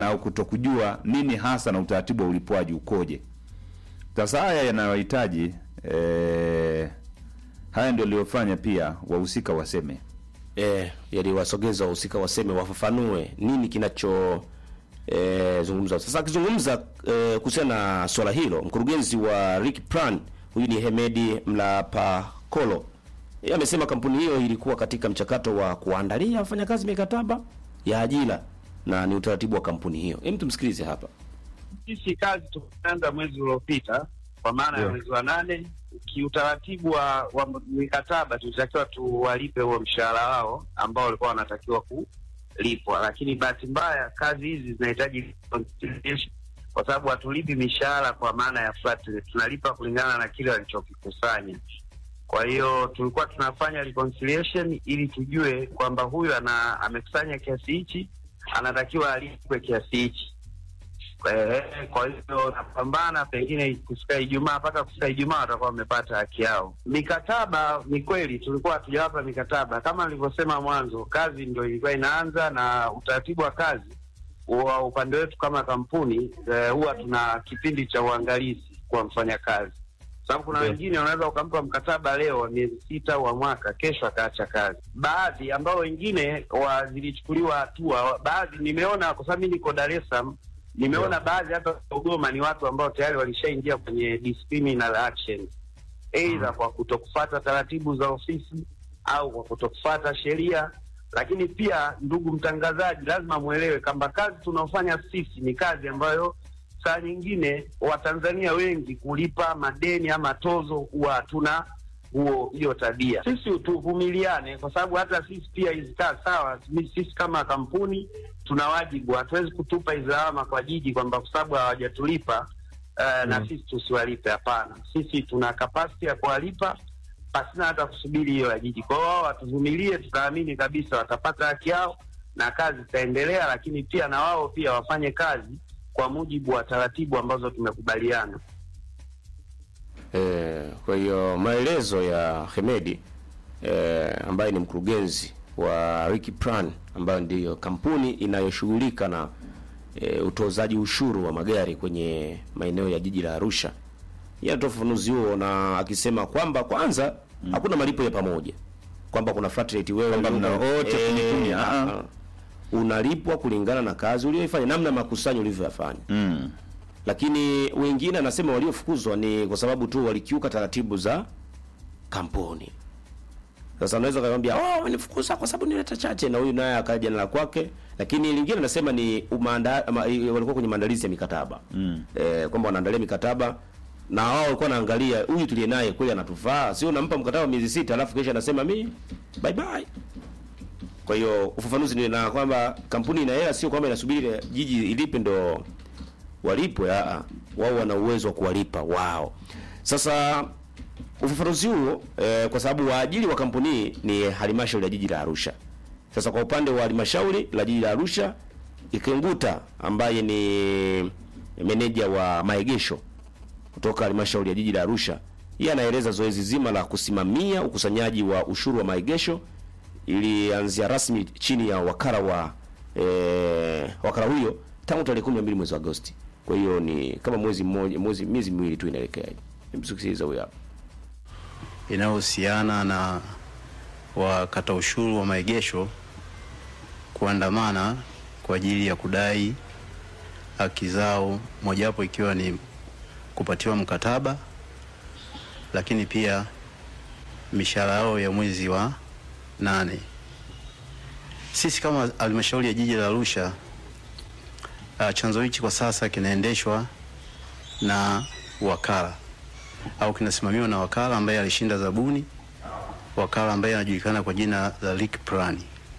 au kutokujua nini hasa na utaratibu wa ulipwaji ukoje. Sasa haya yanayohitaji eh, haya ndio aliyofanya pia wahusika waseme eh, yaliwasogeza wahusika waseme, wafafanue nini kinacho eh, zungumza. Sasa akizungumza eh, kuhusiana na swala hilo, mkurugenzi wa Rick Plan huyu ni Hemedi Mlapakolo yeye amesema kampuni hiyo ilikuwa katika mchakato wa kuandalia wafanyakazi mikataba ya ajira na ni utaratibu wa kampuni hiyo. Hem, tumsikilize hapa. Sisi kazi tumeanza mwezi uliopita kwa maana ya Ndio. mwezi wa nane. Kiutaratibu wa, wa mikataba tulitakiwa tuwalipe huo mshahara wao ambao walikuwa wanatakiwa kulipwa, lakini bahati mbaya kazi hizi zinahitaji reconciliation kwa sababu hatulipi mishahara kwa maana ya flat rate, tunalipa kulingana na kile walichokikusanya. Kwa hiyo tulikuwa tunafanya reconciliation ili tujue kwamba huyu ana amekusanya kiasi hichi, anatakiwa alipwe kiasi hichi. Eh, kwa hiyo napambana, pengine kufika Ijumaa, mpaka kufika Ijumaa watakuwa wamepata haki yao. Mikataba ni kweli tulikuwa hatujawapa mikataba, kama nilivyosema mwanzo, kazi ndio ilikuwa inaanza, na utaratibu wa kazi wa upande wetu kama kampuni eh, huwa tuna kipindi cha uangalizi kwa mfanyakazi, sababu kuna Ndio. wengine wanaweza ukampa mkataba leo wa miezi sita wa mwaka, kesho akaacha kazi. Baadhi ambao wengine wa zilichukuliwa hatua, baadhi nimeona, kwa sababu mimi niko Dar es Salaam, nimeona baadhi hata Dodoma ni watu ambao tayari walishaingia kwenye disciplinary action, aidha kwa kutokufuata taratibu za ofisi au kwa kutokufuata sheria. Lakini pia, ndugu mtangazaji, lazima mwelewe kwamba kazi tunaofanya sisi ni kazi ambayo saa nyingine Watanzania wengi kulipa madeni ama tozo huwa hatuna huo hiyo tabia. Sisi tuvumiliane, kwa sababu hata sisi pia hizi kazi sawa, mi- sisi kama kampuni tuna wajibu, hatuwezi kutupa hizi lawama kwa jiji kwamba kwa sababu hawajatulipa uh, na sisi tusiwalipe. Hapana, sisi tuna kapasiti ya kuwalipa pasina hata kusubiri hiyo ya jiji. Kwa hiyo wao watuvumilie, tutaamini kabisa watapata haki yao na kazi itaendelea, lakini pia na wao pia wafanye kazi kwa mujibu wa taratibu ambazo tumekubaliana. Eh, kwa hiyo maelezo ya Hemedi eh, ambaye ni mkurugenzi wa Ricky Plan ambayo ndiyo kampuni inayoshughulika na eh, utozaji ushuru wa magari kwenye maeneo ya jiji la Arusha. Yeye anatoa ufafanuzi huo na akisema kwamba kwanza hakuna malipo ya pamoja, kwamba kuna flat rate wewe Kwamba mna ulio- wote eh, kumi kumi, ah, ah. ah. unalipwa kulingana na kazi uliyoifanya, namna makusanyo ulivyoyafanya mm. lakini wengine anasema waliofukuzwa ni kwa sababu tu walikiuka taratibu za kampuni. Sasa unaweza kumwambia oh, wanifukuza kwa sababu nileta chache, na huyu naye akaja na la kwake. Lakini lingine anasema ni umaanda, ama, i- walikuwa kwenye maandalizi ya mikataba Mm. eh, kwamba wanaandalia mikataba na wao walikuwa wanaangalia huyu tuliye naye kweli anatufaa, sio unampa mkataba wa miezi sita alafu kesha anasema mi bye bye. Kwa hiyo ufafanuzi ni na kwamba kampuni ina hela, sio kwamba inasubiri jiji ilipe ndo walipwe. Aa, wao wana uwezo wa kuwalipa wao. Sasa ufafanuzi huo eh, kwa sababu waajiri wa kampuni hii ni halmashauri ya jiji la Arusha. Sasa kwa upande wa halmashauri la jiji la Arusha, Ikenguta ambaye ni meneja wa maegesho kutoka halmashauri ya jiji la Arusha, yeye anaeleza zoezi zima la kusimamia ukusanyaji wa ushuru wa maegesho ilianzia rasmi chini ya wakala wa eh, wakala huyo tangu tarehe 12 mwezi wa Agosti. Kwa hiyo ni kama mwezi mmoja, mwezi miezi miwili tu inaelekea hivi. Hebu sikiliza huyo hapa. inayohusiana na wakata ushuru wa maegesho kuandamana kwa ajili ya kudai haki zao, mojawapo ikiwa ni kupatiwa mkataba, lakini pia mishahara yao ya mwezi wa nane. Sisi kama halmashauri ya jiji la Arusha, uh, chanzo hichi kwa sasa kinaendeshwa na wakala au kinasimamiwa na wakala ambaye alishinda zabuni, wakala ambaye anajulikana kwa jina la Rick Plan.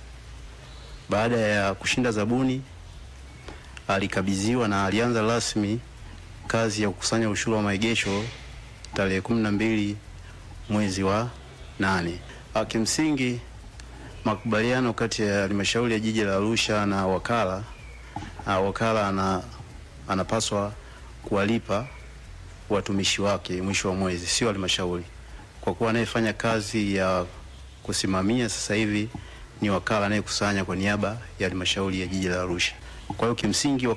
Baada ya kushinda zabuni, alikabidhiwa na alianza rasmi kazi ya kukusanya ushuru wa maegesho tarehe kumi na mbili mwezi wa nane. Ah, Kimsingi makubaliano kati ya halmashauri ya jiji la Arusha na wakala, ah, wakala ana, anapaswa kuwalipa watumishi wake mwisho wa mwezi, sio halmashauri, kwa kuwa anayefanya kazi ya kusimamia sasa hivi ni wakala anayekusanya kwa niaba ya halmashauri ya jiji la Arusha. Kwa hiyo kimsingi